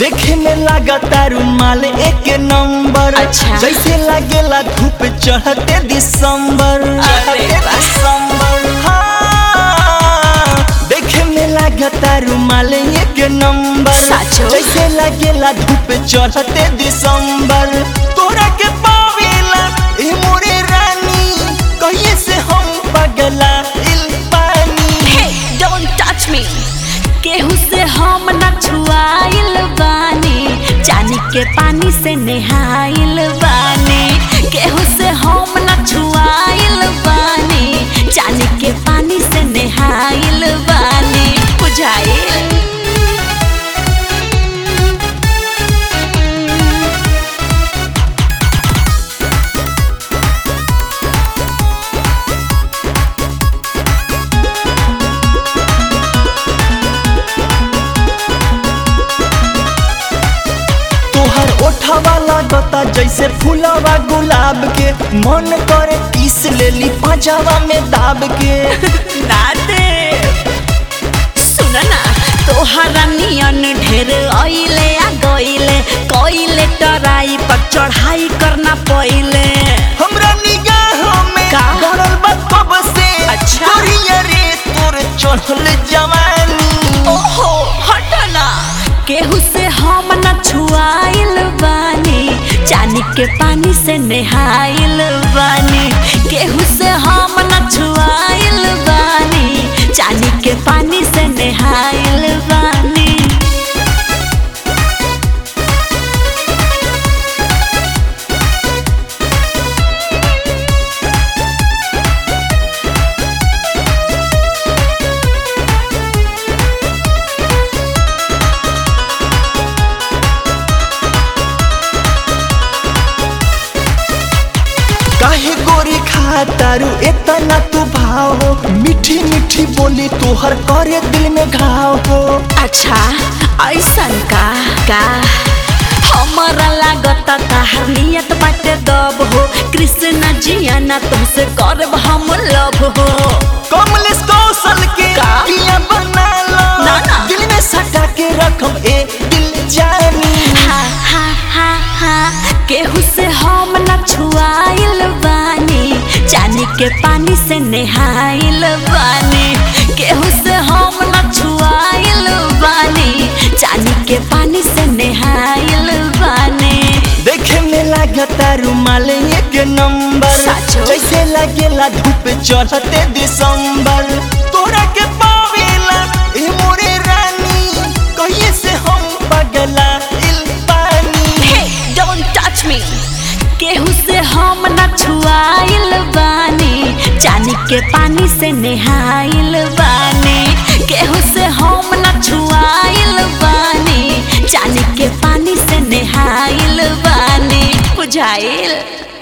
देखे में लागता रुमाल एक नंबर अच्छा। जैसे लागेला धूप चढ़ते दिसंबर अरे चढ़ते वाह। दिसंबर हाँ देखे में लागता रुमाल एक नंबर साचो? जैसे लागेला धूप चढ़ते दिसंबर तोरा के पावेला ए मोरे रानी कहिए से हम पगला इल पानी हे डोंट टच मी केहू से हम न छुआइल बानी चानी के पानी से नहाइल बानी केहू से हम न छुआइल बानी चानी के पानी से नहाइल बानी बुझाइल तोहर ओठवा लागता जैसे फूलवा गुलाब के मन करे पीस लेली पाजावा में दाब के दादे सुन ना तोहरा नियन ढेर अइले आ गइले कइले टराई पर चढ़ाई करना पइले हमरा निगाह में का? गड़ल बा कब से अच्छा। करिया रे तोर चढ़ल जवानी ओहो हटना केहू से हम न छुआइल बानी चानी के पानी से नहाइल बानी केहू से हम न छुआइल बानी चानी के पानी से नहाइल बानी काहे गोरी खातारू इतना तू भाव हो मीठी मीठी बोली तोहर करे दिल में घाव हो अच्छा ऐसन का का हमारा लागत ताहर नियत बाटे दब हो कृष्ण जिया ना तुमसे करब हम लव हो कमलेश कौशल के का? पिया बना लो ना, ना। दिल में सटा के रखम ए दिल जानी हा हा हा हा केहू से हम न छुआइल बानी चानी के पानी से नहाइल बानी केहू से हम न छुआइल बानी चानी के पानी से नहाइल बानी देखे में लागता रुमाल एक नंबर साचो? जैसे लागेला धूप चढ़ते दिसंबर तोरा के पावेला ए मोरे रानी कहिए से हम पगला इल पानी हे डोंट टच मी केहू से हम न छुआइल बानी चानी के पानी से नहाइल बानी केहू से हम न छुआइल बानी चानी के पानी से नहाइल बानी बुझाइल